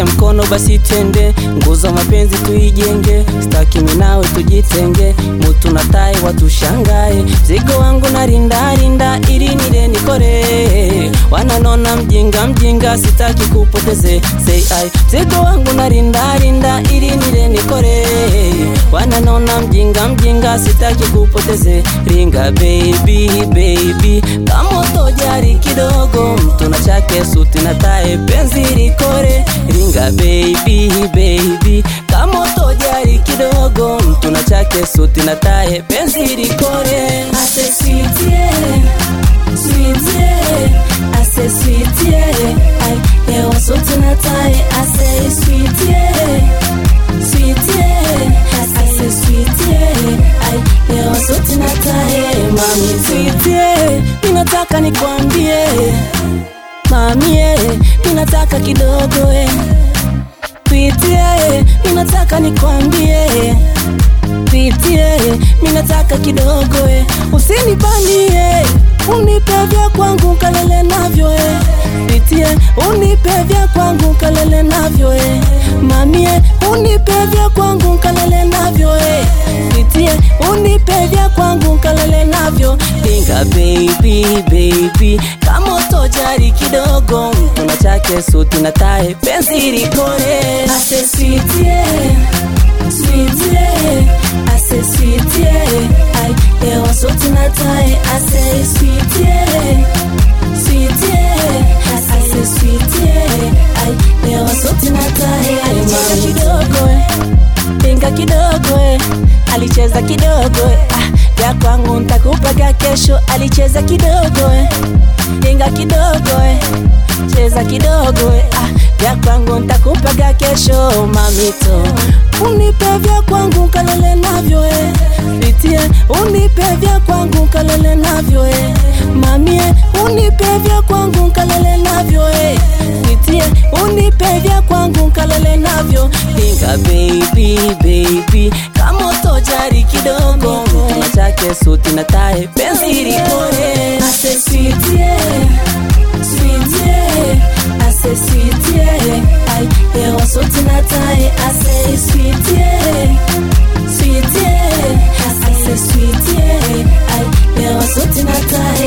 nishike mkono basi twende, nguzo mapenzi tuijenge, staki mimi nawe tujitenge, mutu na tai watushangae, mzigo wangu na rinda rinda, ili nile nikore, wananona mjinga mjinga, sitaki kupoteze, say I, mzigo wangu na rinda rinda, ili nile nikore, wananona mjinga mjinga, sitaki kupoteze, ringa baby baby, kama utojari kidogo, mtu na chake suti na tae, penzi likore, ringa baby baby, kama utojari kidogo, mtu na chake suti na tae, penzi likore. I say sweet yeah, sweet yeah. I say sweet yeah. I hewa sote na tai. I say sweet yeah, sweet yeah. I say sweet yeah. I hewa sote na tai. Mami sweetie, ninataka nikwambie Mamie, ninataka kidogo eh. Sweetie, ninataka nikwambie Sweetie, ninataka kidogo eh. Usinibanie, unipe vya kwangu kalele navyo eh. Sweetie, unipe vya kwangu kalele navyo eh. Mamie, unipe vya kwangu kalele navyo eh. Sweetie, unipe vya kwangu kalele navyo Linga baby baby, kama utojari kidogo, mtuna chake suti na tae, penzi likore. I say sweet yeah, sweet yeah. I say sweet yeah. I hewa sote na tai. I say sweet yeah, sweet yeah. I say sweet yeah. I hewa sote na tai. Alicheza kidogo eh, pinga kidogo eh, alicheza kidogo eh, ah, vya kwangu ntakupaga kesho. Alicheza kidogo eh, pinga kidogo eh, cheza kidogo eh, ah, vya kwangu ntakupaga kesho. Mamito, unipe vya kwangu kalele navyo eh, pitie, unipe vya kwangu kalele navyo eh, mamie, unipe vya kwangu kalele navyo eh, pitie, unipe vya kwangu kalele navyo pinga baby baby, kama utojari kidogo, mtuna chake suti na tae, penzi likore. I say sweet yeah, sweet yeah. I say sweet yeah. I hewa sote na tai. I say sweet yeah, sweet yeah. I say sweet yeah. I hewa sote na tai.